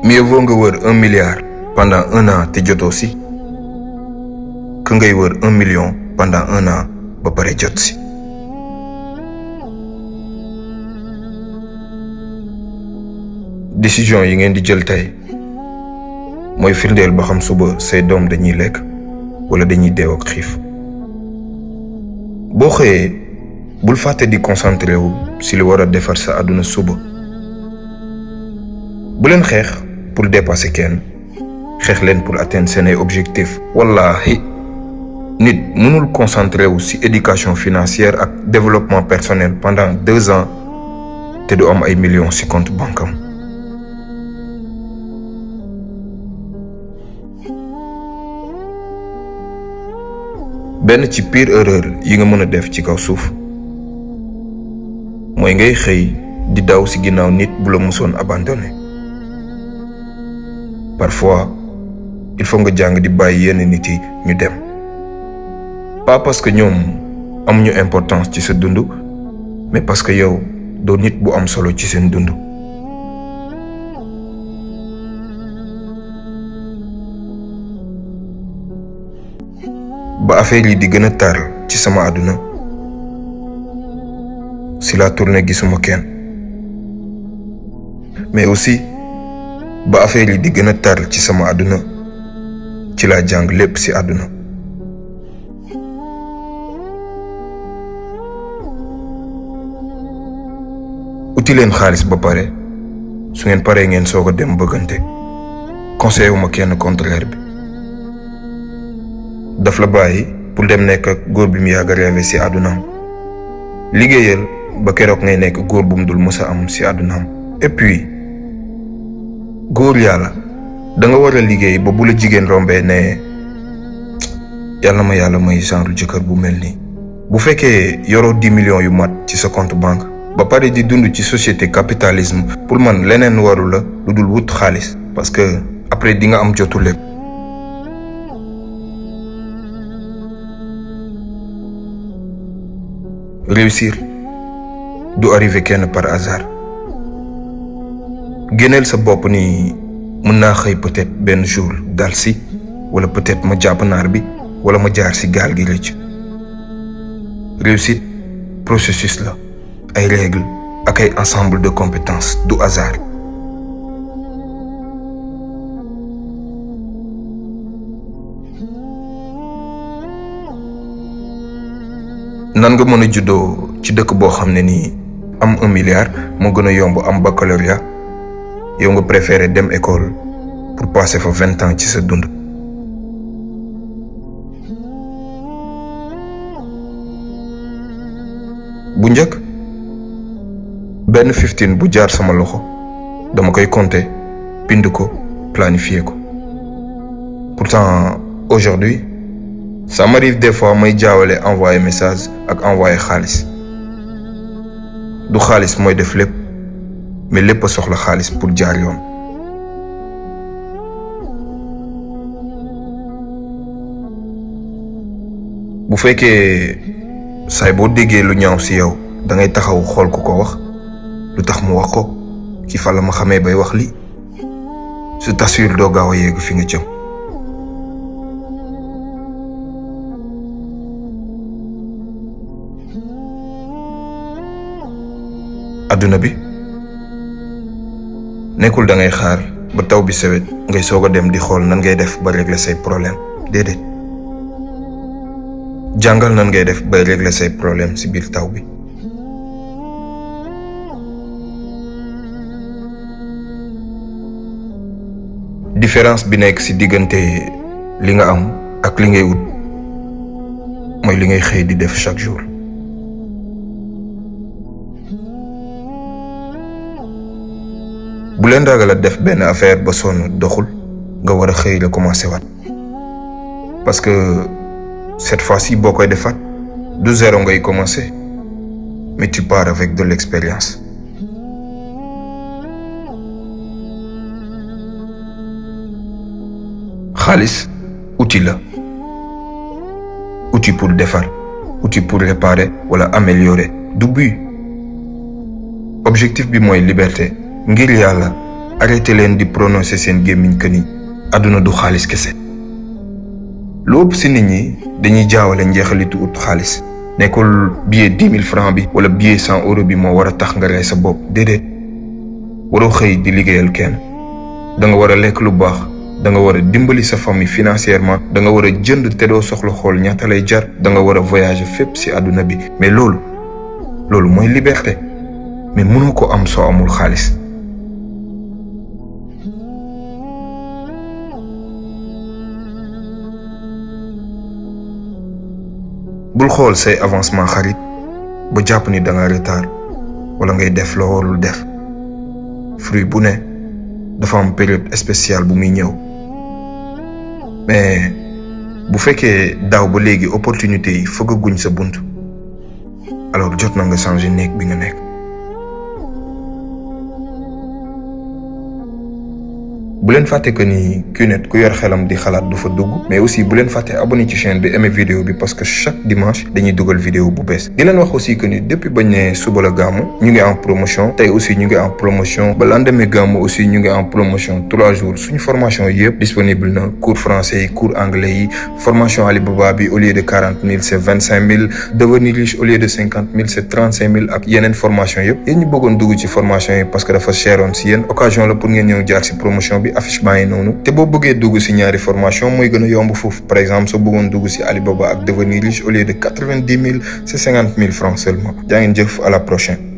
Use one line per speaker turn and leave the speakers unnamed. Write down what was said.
mieux vaut nga wër un milliard pendant un an te jotoo si que ngay wër un million pendant un an ba pare jot si décision yi ngeen di jël tey mooy firndeel ba xam suba say doom dañuy lekk wala dañuy deew ak xiif boo xëyee bul fàtte di concentré wu si li war a defar sa àdduna suba bu leen xeex pour dépasser kenn xeex leen pour atteindre seen ay objectifs wallaahi nit mënul concentré wu si éducation financière ak développement personnel pendant deux ans te du am ay millions si compte banque am benn ci pire erreur yi nga mën a def ci kaw suuf mooy ngay xëy di daw ci ginnaaw nit bu la musoon abandonné parfois il faut nga jàng di bàyyi yenn nit yi ñu dem pas parce que ñoom amuñu importance ci sa dund mais parce que yow doo nit bu am solo ci seen dund ba affaire yi di gën a tar ci sama àdduna si la tournée gisuma kenn mais aussi ba affaire yi di gën a tar ci sama àdduna ci laa jàng lépp si àdduna uti leen xaalis ba pare su ngeen paree ngeen soog a dem bëggante conseil wu ma kenn contraire bi daf la bàyyi pour dem nekk ak góor bi mu yàgg a rêvé si àddunaam liggéeyal ba keroog ngay nekk góor bu mu dul mës a am si àddunaam et puis góor yàlla da nga war a liggéey ba bu la jigéen rombee ne yàlla ma yàlla may genre jëkkër bu mel nii bu fekkee yoroo dix millions yu mat ci sa compte banque ba pare di dund ci société capitalisme pour man leneen waru la lu dul wut xaalis parce que après di nga am jotu lépp réussir du arrivé kenn par hasard génneel sa bopp ni mën naa xëy peut-être benn jour dal si wala peut-être ma jàpp naar bi wala ma jaar si gaal gi rëcc réussite processus la ay règles ak ay ensemble de compétences du hasard nan nga mën a juddoo ci dëkk boo xam ne nii am un milliard moo gën a yomb am baccalauréat yow nga préféré dem école pour passer fa vingt ans ci sa dund. bu njëkk benn fifteen bu jaar sama loxo dama koy compter bind ko planifier ko pourtant aujourd'hui ça m'arrive des fois may jaawale envoyer message ak envoyer xaalis du xaalis mooy def lépp mais lépp a soxla xaalis pour jaar yoon bu fekkee saay boo déggee lu ñaaw ci yow da ngay taxaw xool ku ko wax lu tax mu wax ko ki fa la ma xamee bay wax li je t'assure doo gaaw a yegg fi nga jëm adduna bi nekkul da ngay xaar ba taw bi sewet ngay soog a dem di xool nan ngay def ba régler say problème déedéet jàngal nan ngay def bay régler say problème ci biir taw bi différence bi nekk ci diggante li nga am ak li ngay wut mooy li ngay xëy di def chaque jour bu leen ragal a def benn affaire ba sonn doxul nga war a xëy la commencé waat parce que cette fois-ci boo koy defaat du zéro ngay commencé mais tu pars avec de l'expérience xaalis outil la outil pour defar outil pour réparer wala améliorer du but objectif bi mooy liberté ngir yàlla arrêté leen di prononcer seen gémmiñ que ni àdduna du xaalis kese lu ëpp si nit ñi dañuy jaawale njeexalitu ut xaalis nekkul billet dix mille francs bi wala billet cent euros bi moo war a tax nga rey sa bopp déedéet waroo xëy di liggéeyal kenn da nga war a lekk lu baax da nga war a dimbali sa famille financièrement da nga war a jënd te doo soxla xool ñaata lay jar da nga war a voyager fépp si àdduna bi mais loolu loolu mooy liberté mais mënoo ko am soo amul xaalis bul xool say avancement xarit ba jàpp ni da nga retard wala ngay def loo warul def fruit bu ne dafa am période spéciale bu muy ñëw mais bu fekkee daaw ba léegi opportunité yi fëggaguñ sa bunt alors jot na nga changer néeg bi nga nekk bu leen fàtte que ni QNET ku yor xelam di xalaat du fa dugg mais aussi bu leen fàtte abonné ci chaîne bi aimé vidéo bi parce que chaque dimanche dañuy dugal vidéo bu bees di leen wax aussi que ni depuis bañ ne suba la gàmmu ñu ngi en promotion tey aussi ñu ngi en promotion ba lendemain gàmmu aussi ñu ngi en promotion trois jours suñu formation yëpp disponible na cours français yi cours anglais yi formation Alibaba bi au lieu de quarante mille c' est vingt cinq mille devenir riche au lieu de cinquante mille c' est trente cinq mille ak yeneen formation yëpp yéen ñu bëggoon dugg ci formation yi parce que dafa cheroon si yéen occasion la pour ngeen ñëw jaar si promotion bi affiche baa ngi noonu te boo bëggee dugg si ñaari formation mooy gën a yomb foofu par exemple soo bëggoon dugg si Alibaba ak devenir riche au lieu de quatre vingt dix mille c'est cinquante mille francs seulement jaa ngeen jëf à la prochaine